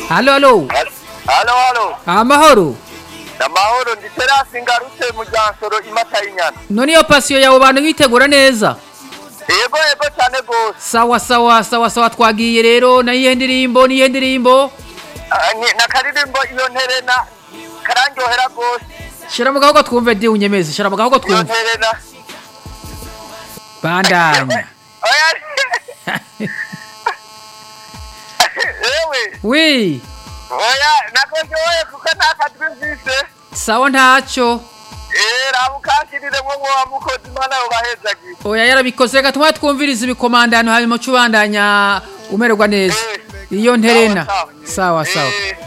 halo halo halo halo amahoro amahoro ndi terasi ngarutse mu ryansoro imata y'inyana none iyo pasiyo yawe bantu bitegura neza yego yego cyane rwose sawa sawa sawa sawa twagiye rero nayihe ndirimbo niyihe ndirimbo Ah, ni- nakaririmbo iyo nterena karandyohera rwose shira mu gahogo twumve di unyemeze shira mu gahogo iyo twumve nterena bandanya oya yewe wi oya nakoryoye kuko nta kadwi mvise sawa ntacyo Eh, raba ukankirire mwo mwoba mukozi imana yobahezagiye oya yarabikoze reka tuma twumviriza ibikomandano hanyuma uca ubandanya umererwa neza Eh. iyo nterena Sawa, sawa sawa. sawa Eh.